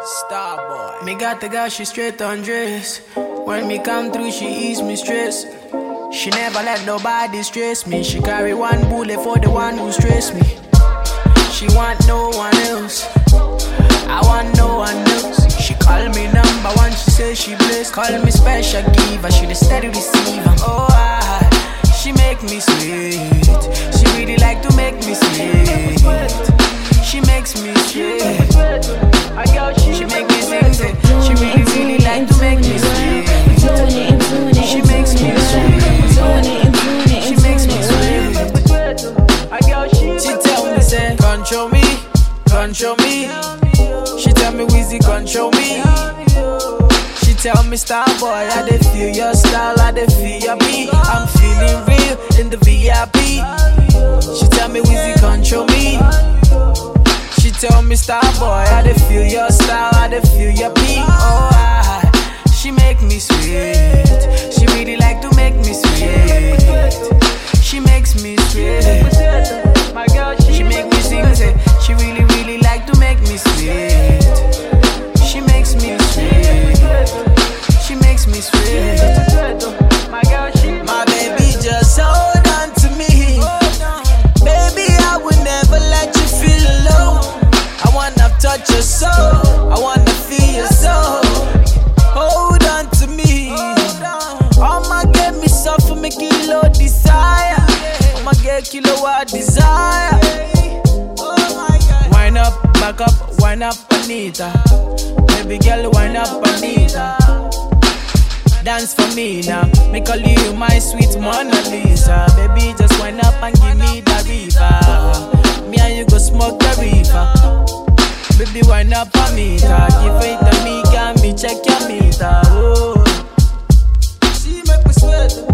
Starboy. Me got the girl, she straight undress. When me come through, she ease me stress. She never let nobody stress me. She carry one bullet for the one who stress me. She want no one else. I want no one else. She call me number one, she say she blessed. Call me special giver, she the steady receiver. Oh, I, she make me sweet. She really like to make me sweet. She makes me sweet. She make me sing, say, she really, really like to make me sweet. She makes me sweet. She makes me sweet. She tell me, say, control me, control me. She tell me, Wheezy, control me. She tell me, star boy, I dey feel your style, I dey feel your beat. I'm feeling real in the VIP. She tell me, Wheezy, control me. She tell me, star boy, I dey feel your style, I dey feel your beat. Oh, I, she make me sweet. She really like to make me sweet. She makes me sweet. She make me sing, say, she really, really like to make me sweet. She makes me sweet. She makes me sweet. My baby just hold on to me. Baby, I will never let you feel alone. I wanna touch your soul. I wanna feel your soul. Hold on to me. I'ma get me suffer, me kilo desire. I'ma get kilowatt desire. Wind up, back up, wind up, Anita. Baby girl, wind up, Anita. Dance for me now. Me call you my sweet Mona Lisa. Baby, just wind up and give me the river. Me and you go smoke the river. Baby, wind up on me, give it to me, got me check your meter. Oh, she make me sweat.